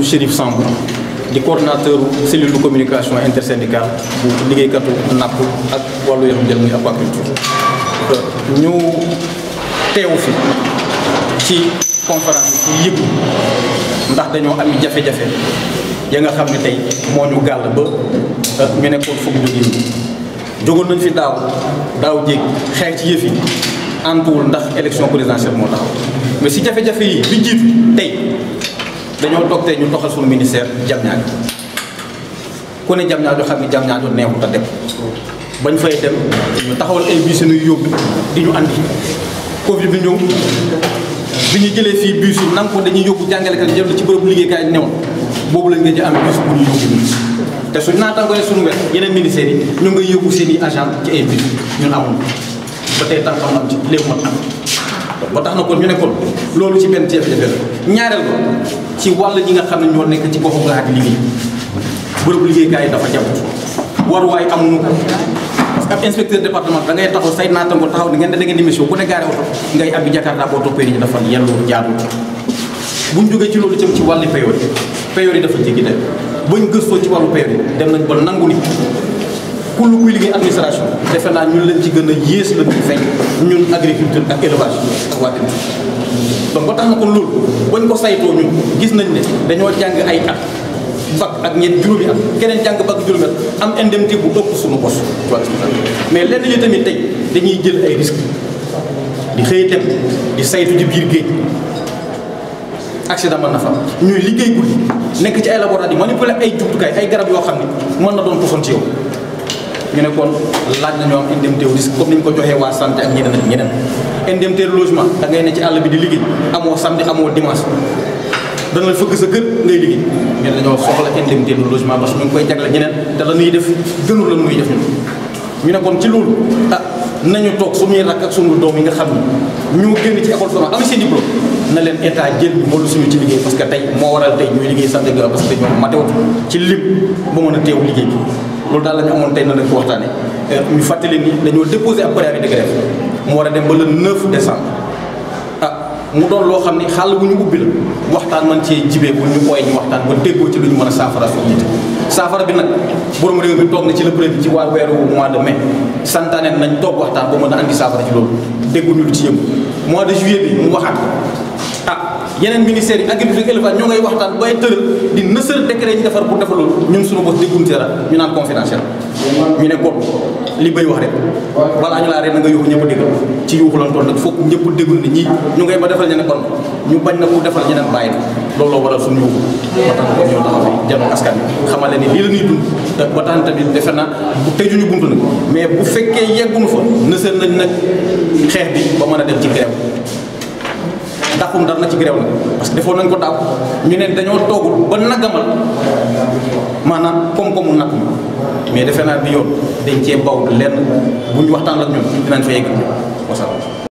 Chérif Samb di coordonnateur cellule de communication intersyndicale bu liggéeykatu napp ak wàllu yaram jël muy aquaculture ñu teewu fi ci conférence bi yëpp ndax dañoo am jafe-jafe ya nga xam ne tey moo ñu gàll ba ñu nekkoon foog jógee jógoon nañ fi daaw daaw jéeg xeex ci yëf yi antuwul ndax élection présidentielle moo taxaw mais si jafe-jafe yi bi jiitu tey dañoo toog tey ñu doxal suñu ministère jam ñaajo ku ne jam ñaajo xam ne jam ñaajo neexut a dem bañ fay dem ñu taxawal ay bus yu yóbbu di ñu andi Covid bi ñëw bi ñu jëlee fii bus yi nan ko dañuy yóbbu jàngalekat yi jëm ci bërëbu liggéeykaay newoon boobu lañ nga ci am bus bu ñu yóbbu te suñ naataangoo ne suñu wet yeneen ministères yi ñu ngay yóbbu seen i agent ci ay bus ñun amul ba tey tànk am ci léegi mën am ba tax na kon ñu ne kon loolu ci benn jafe-jafe la ñaareel ba ci wàll ñi nga xam ne ñoo nekk ci goxu gaar yi liggéey bërëbu liggéeykaay yi dafa jabut waruwaay amuñu ko parce que ab inspecteur département da ngay taxaw say naataango taxaw ni ngeen da ngeen di mission ku ne gaare oto ngay abbi jakarta boo toppee ni dafa yellu jaadu buñ jógee ci loolu jëm ci wàllu payoor yi payoor yi dafa jéggi de bañ gëstoo ci wàllu payoor yi dem nañ ba nangu ni ku lu kuy liggéey administration defe naa ñun lañ ci gën a yées la ñu feeñ ñun agriculture ak élevage ak waa donc ba tax na kon loolu bañ ko saytoo ñun gis nañ ne dañoo jàng ay at bac ak ñeent juróomi at keneen jàng bac juróomi at am indemnité bu ëpp suñu bos mais lenn li tamit tey dañuy jël ay risques di xëy dem di saytu ci biir géej accident mën na fa ñuy liggéey guddi nekk ci ay laboratoire di manipuler ay jumtukaay ay garab yoo xam ne mën na doon poson ci yow ñu ne kon laaj na ñoo am indemnité risque comme ni ñu ko joxee waa santé ak ñeneen ak ñeneen indemnité logement da ngay ne ci àll bi di liggéey amoo samedi amoo dimanche dana la fëgg sa kër ngay liggéey mais dañoo soxla indemnité de logement parce que ñu ngi koy jagle ñeneen te la ñuy def gënul la ñuy def ñun ñu ne kon ci loolu ah nañu toog suñuy rakk ak suñu doom yi nga xam ne ñu génn ci école formelle am seen diplôme na leen état jël ñu moolu suñu ci liggéey parce que tey moo waral tey ñuy liggéey sant ga parce que ñoom matewut ci lim ba mën a teew liggéey bi loolu daal la ñu amoon tey na lañ ko waxtaane ñu fàttali ni dañoo déposé ab préavis de grève mu war a dem ba le 9 décembre ah mu doon loo xam ni xàll bu ñu ubbi la waxtaan man cee jibee bu ñu ooyee ñu waxtaan ba déggoo ci lu ñu mën a saafara suñu yitte saafara bi nag borom réew mi toog na ci le premier ci waa weeru mois de mai santaane nañ toog waxtaan ba mën a andi saafara ci loolu dégguñu lu ci yëngu mois de juillet bi mu waxaat ko ah yeneen ministères yi agriculture élevage ñoo ngay waxtaan bay tëral di nësër décret yi defar pour defar loolu ñun suñu bos dégguñu ci dara ñu naan confidentiel ñu ne kon li bay wax rek balaa ñu laa ree na nga yuuxu ñëpp dégg ci yuuxu lan toon nag foog ñëpp déggul ne ñii ñu ngay ba defal ñeneen kon ñu bañ na ku defal ñeneen bàyyi na looloo waral suñu yuuxu ba tax ko ñoo taxaw fi janoon askan bi xamal ne ni lii la ñuy dund ba tax tamit defe na bu tëjuñu buntu nag mais bu fekkee yegguñu fa nësër nañ nag xeex bi ba mën a dem ci grève ndaxum dara na ci grève la parce que defoon nañ ko daaw ñu ne dañoo toogul ba nagamal maanaam koom-koomu napp mais defe naa bi yoon dañ cee baw lenn bu ñu waxtaan ak ñun dinañ fa yegg ñu wasalaam